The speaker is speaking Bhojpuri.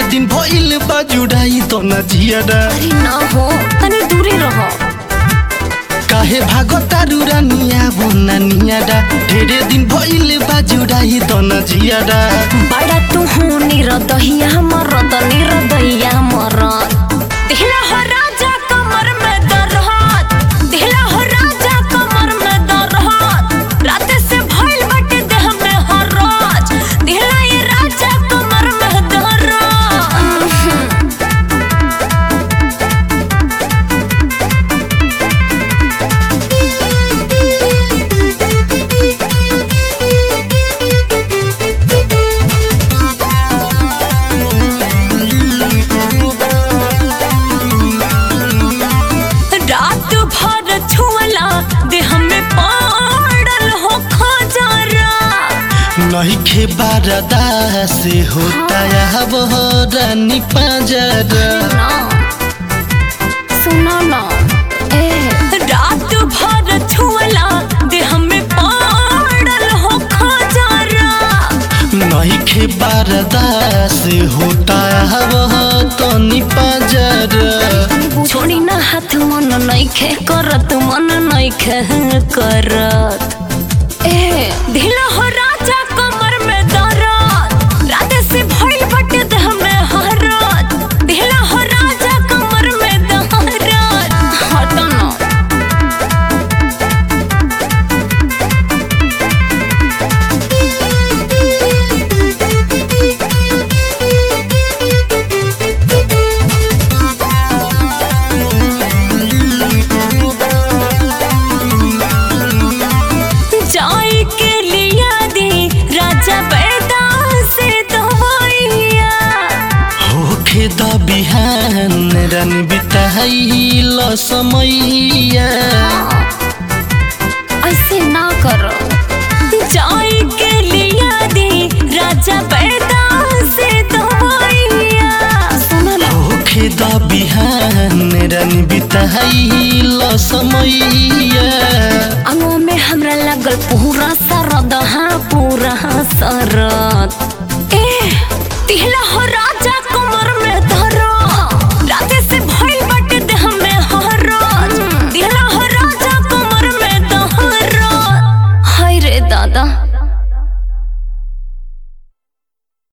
दिन भइल बा जुड़ाई तो न जियारा अरे ना हो तनी दूरे रहो काहे भागतारू रानिया बोना नियारा ढेरे दिन भइल बा जुड़ाई तो न जियारा बड़ा तू हूँ निरदहिया मरद निरदहिया मरद दिहला हो राजा कमर में दरहत दिहला हो राजा कमर में दरहत रात से भइल बाटे देह में हरज दिहला ये राजा कमर में दरहत रात भर छुअला देह में पड़ल हो खजरा नहीं खे बारदा से होता है वो रानी पाजरा ना सुनो ना ए रात भर छुअला देह में पड़ल हो खजरा नहीं खे बारदा से होता है वो तनी पाजरा छोड़ी ना हाथ मन नइखे करत मन नइखे करत ए ढीला हो राजा कमर में दरद रात से भइल बटे देह में हरत ढीला हो राजा कमर में दरद हट ना जाई के लिया दी राजा बैदा से दवाइया होखे द बिहान रन बिताइल समैया ऐसे ना करो जाई के लिया दी राजा बैदा से दवाइया सुनो ना होखे द बिहान रन बिताइल समैया अंगों में हमरा लगल पूरा सरद हाँ पूरा सरद ए तिहला हो राजा कमर में धरो राते से भइल बाटे देह में हरज तिहला हो राजा कमर में धरो हाय रे दादा